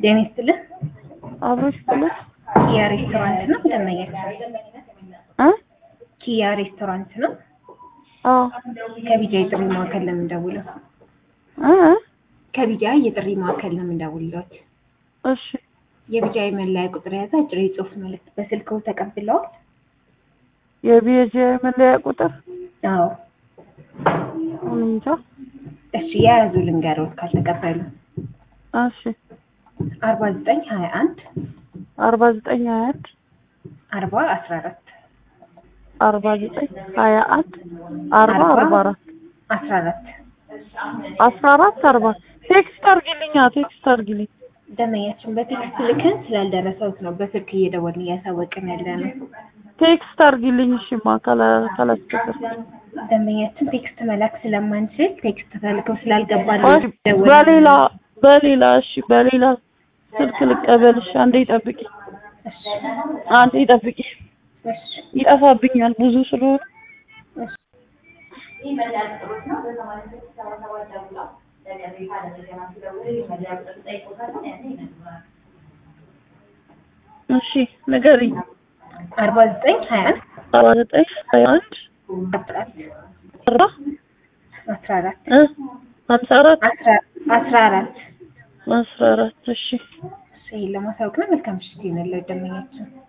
ጤና ይስጥልህ። አብሮሽ ብለሽ ኪያ ሬስቶራንት ነው ደመኛች? እ ኪያ ሬስቶራንት ነው። አዎ ከቢጃ የጥሪ ማዕከል ነው የምንደውለው። እ ከቢጃ የጥሪ ማዕከል ነው የምንደውልለት። እሺ የቢጃ የመለያ ቁጥር የያዘ አጭር የጽሁፍ መልዕክት በስልክዎ ተቀብለዋል? የቢኤጂ መለያ ቁጥር አዎ። እኔ እንጃ። እሺ የያዙ ልንገሮት ካልተቀበሉ እሺ አርባ ዘጠኝ ሀያ አንድ አርባ ዘጠኝ ሀያ አንድ አርባ አስራ አራት አርባ ዘጠኝ ሀያ አንድ አርባ አርባ አራት አስራ አራት አስራ አራት አርባ ቴክስት አርጊልኛ ቴክስት አርጊልኝ። ደመኛችን በቴክስት ልከን ስላልደረሰውት ነው በስልክ እየደወልን እያሳወቅን ያለ ነው። ቴክስት አርጊልኝ። እሺማ ካላስቸገር ደንበኛችን ቴክስት መላክ ስለማንችል ቴክስት ተልከው ስላልገባን በሌላ በሌላ እሺ በሌላ ስልክ ልቀበልሽ። አንዴ ጠብቂ፣ እሺ አንዴ ጠብቂ። እሺ ይጠፋብኛል ብዙ ስለሆነ እሺ እሺ ንገሪኝ። አርባ ዘጠኝ ሀያ አንድ አርባ ዘጠኝ ሀያ አንድ አርባ አስራ አራት እ ሀምሳ አራት አስራ አስራ አራት አስራ አራት እሺ ይህን ለማሳወቅ ነው። መልካም ምሽት ይሁንልዎት ደንበኛችን።